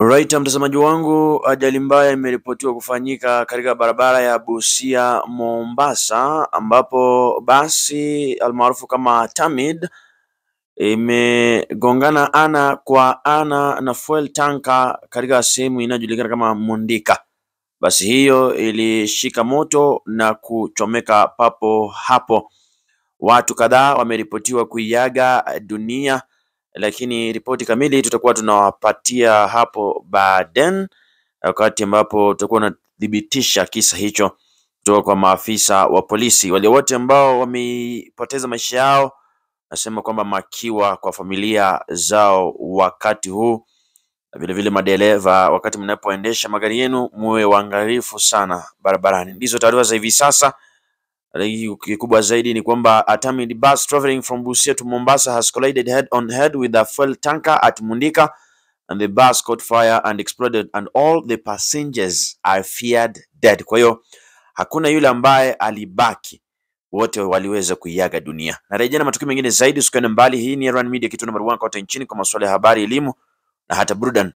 Right, mtazamaji wangu, ajali mbaya imeripotiwa kufanyika katika barabara ya Busia Mombasa, ambapo basi almaarufu kama Tamid imegongana ana kwa ana na fuel tanker katika sehemu inayojulikana kama Mundika. Basi hiyo ilishika moto na kuchomeka papo hapo. Watu kadhaa wameripotiwa kuiaga dunia, lakini ripoti kamili tutakuwa tunawapatia hapo baadaye, wakati ambapo tutakuwa tunathibitisha kisa hicho kutoka kwa maafisa wa polisi. Wale wote ambao wamepoteza maisha yao, nasema kwamba makiwa kwa familia zao wakati huu, na vile vile madereva, wakati mnapoendesha magari yenu, muwe waangalifu sana barabarani. Ndizo taarifa za hivi sasa. Lakini kikubwa zaidi ni kwamba a Tamid bus traveling from Busia to Mombasa has collided head on head with a fuel tanker at Mundika and the bus caught fire and exploded and all the passengers are feared dead. Kwa hiyo hakuna yule ambaye alibaki, wote waliweza kuiaga dunia. Narejea na matukio mengine zaidi, usikwende mbali. Hii ni Ryan Media, kituo namba 1 kote nchini kwa masuala ya habari, elimu na hata burudani.